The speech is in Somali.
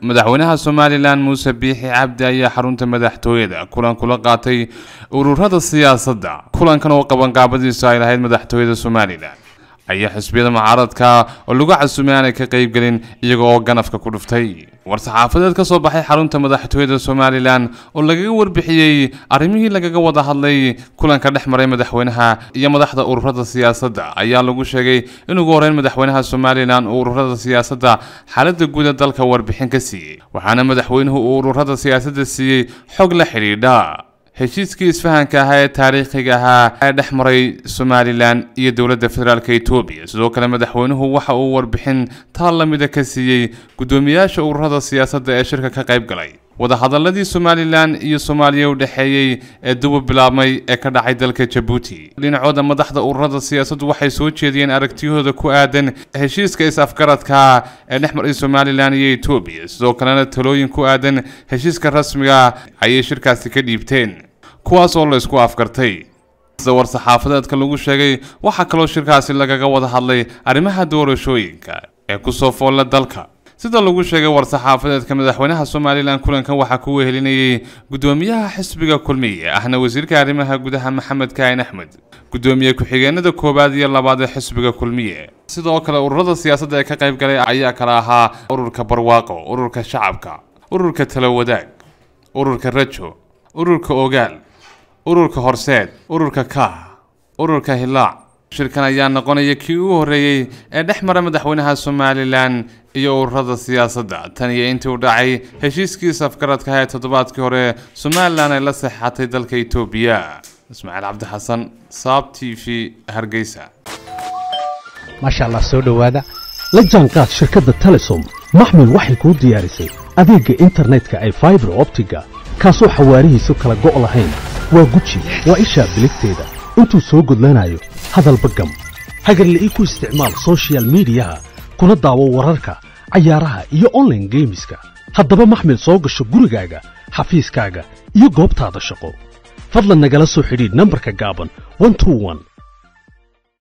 madaxweynaha somalilan muuse biixi cabdi ayaa xarunta madaxtooyada kulan kula qaatay ururada siyaasadda kulankan oo qabanqaabadiisu ay lahayd madaxtooyada somalilan ayaa xisbiyada mucaaradka oo lagu casumay aanay ka qaybgelin iyaga oo ganafka ku dhuftay war-saxaafadeed ka soo baxay xarunta madaxtooyada somalilan oo lagaga warbixiyey arrimihii lagaga wada hadlay kulanka dhex maray madaxweynaha iyo madaxda ururada siyaasadda ayaa lagu sheegay in ugu horeyn madaxweynaha somalilan uu ururada siyaasadda xaaladda guud ee dalka warbixin ka siiyey waxaana madaxweynuhu uu ururada siyaasadda siiyey xog la xidhiidha heshiiskii isfahanka ahaa ee taariikhiga ahaa ee dhex maray somalilan iyo dowladda federaalk etoobiya sidoo kale madaxweynuhu waxa uu warbixin taal la mida ka siiyey guddoomiyaasha ururada siyaasadda ee shirka ka qayb galay wadahadaladii somalilan iyo soomaaliya u dhexeeyey ee duba bilaabmay ee ka dhacay dalka jabuuti dhinacooda madaxda ururada siyaasaddu waxay soo jeediyeen aragtiyahooda ku aadan heshiiska is-afgaradka ee dhex maray somalilan iyo etoobiya sidoo kalena talooyin ku aadan heshiiska rasmiga ayay shirkaasi ka dhiibteen kuwaas oo la isku afgartay sida war-saxaafadeedka lagu sheegay waxaa kaloo shirkaasi lagaga wada hadlay arrimaha doorashooyinka ee kusoo foolla dalka sida lagu sheegay war-saxaafadeedka madaxweynaha somalilan kulankan waxaa ku wehelinayay guddoomiyaha xisbiga kulmiye ahna wasiirka arrimaha gudaha maxamed kaahin axmed guddoomiye ku-xigeenada koowaad iyo labaad ee xisbiga kulmiye sidoo kale ururada siyaasadda ee ka qayb galay ayaa kala ahaa ururka barwaaqo ururka shacabka ururka talo wadaag ururka rajo ururka ogaal ururka horseed ururka kaah ururka hilaac shirkan ayaa noqonaya kii ugu horreeyey ee dhex mara madaxweynaha somalilan iyo ururada siyaasadda tan iyo intii u dhacay heshiiskii safgaradka ee toddobaadkii hore somalilan ay la saxeexatay dalka etoobiya ismaaciil cabdi xasan saab t v hargeysa maasha allah soo dhowaada la jaanqaad shirkadda telesom maxmil waxay kuu diyaarisay adeegga internetka ay faibar optiga kaasoo xawaarihiisu kala go' lahayn waa guji waa ishaa biligteeda intuu soo gudlanayo hadalba gam hagarle ii ku isticmaal sochial midiyaha kuna daawo wararka cayaaraha iyo onlaine geemiska haddaba maxmil soo gasho gurigaaga xafiiskaaga iyo goobtaada shaqo fadlan nagala soo xidhiidh nambarka gaaban